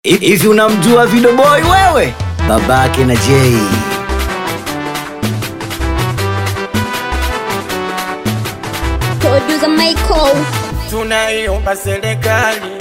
Hivi unamjua Video Boy wewe? Babake na Jay. Producer Michael. tunaiomba serikali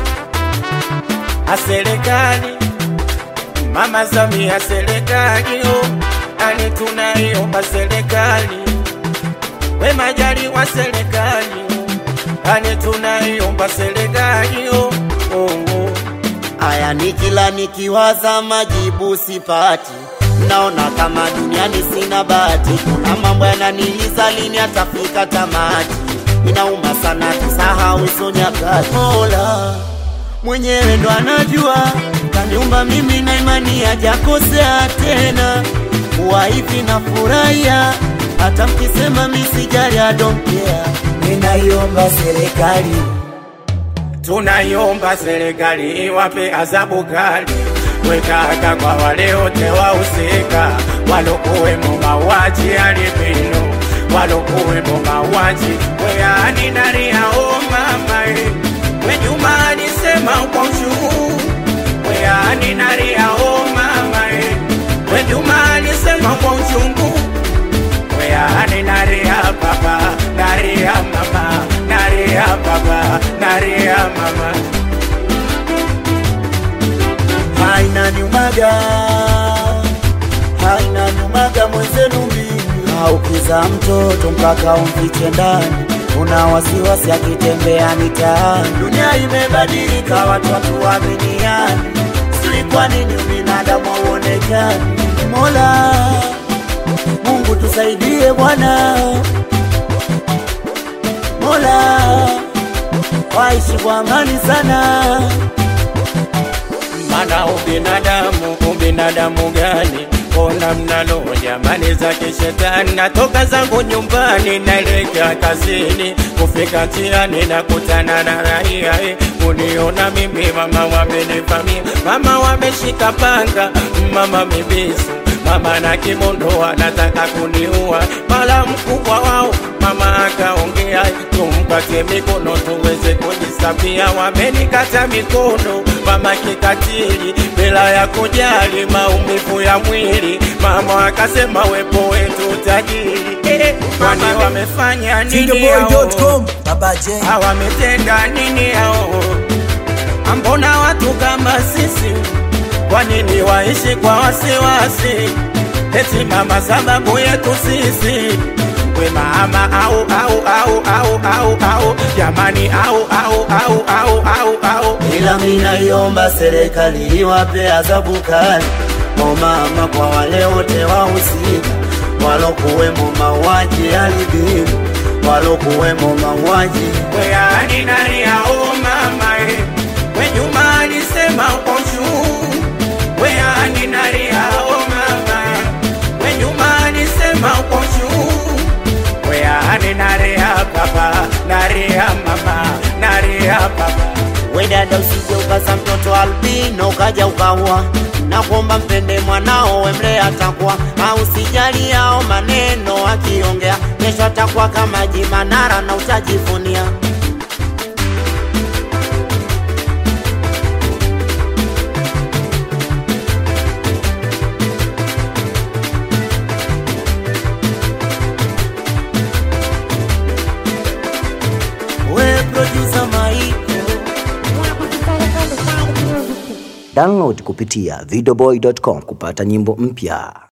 a serikali mama Samia serikali oh, ani tunaiomba serikali we Majaliwa serikali oh, ani tunaiomba serikali oh, oh, oh. Aya, ni kila nikiwaza majibu sipati, naona kama duniani sina bahati. Kuna mambo yananiliza, lini atafika tamati? Inauma sana, tusahau hizo nyakati. Mola mwenyewe ndo anajua, kaniumba mimi na imani hajakosea tena. Kuwa hivi na furahia, hata mkisema misijali, I don't care. Ninaiomba serikali tunaiomba serikali iwape adhabu kali wekaka kwa wale wote wahusika walokuwemo mauaji ya albino walokuwemo mauaji weani naria o mama e wejuma alisema kwa uchungu weani naria o mama e wejuma alisema kwa uchungu weani naria baba naria mama naria baba naria mama haina nyumaga haina nyumaga mwenzenu mimi aukiza mtoto mpaka umfiche ndani una wasiwasi akitembea mitaani dunia imebadilika watu watuaminiani sijui kwa nini ubinadamu hauonekani mola mungu tusaidie bwana mola waishi kwa amani sana mana ubinadamu ubinadamu gani ona mnalo jamani za kishetani natoka zangu nyumbani naelekea kazini kufika njiani na kutana na raia eh, kuniona mimi mama wamenivamia mama wameshika panga mama mibisu mama na kimondo anataka kuniua mala mkubwa wao mama akaongea tumpatie mikono tuweze kujisafia wamenikata mikono mama kikatili bila ya kujali maumivu ya mwili mama akasema wepo wetu tajiri eh, kwani wamefanya nini hao? Baba Jay. hawametenda nini hao? Ambona watu kama sisi, kwa nini waishi kwa wasiwasi? Eti mama sababu yetu sisi we mama au au au au au au jamani au au au au au au ila minaiomba serikali iwape adhabu kali kwa mama, kwa wale wote wahusika walokuwemo mauaji ya albino, walokuwemo mauaji weani nani au mama e we Juma alisema kwa juu weani nani au mama e we Juma alisema kwa juu weani nani ya baba nani ya mama nani ya baba we dada, usije ukaza mtoto albino ukaja ukaua na kuomba mpende mwanao wemle atakuwa au sijali yao maneno akiongea kesho atakuwa kama jimanara na utajivunia we producer Maiko Download kupitia videoboy.com kupata nyimbo mpya.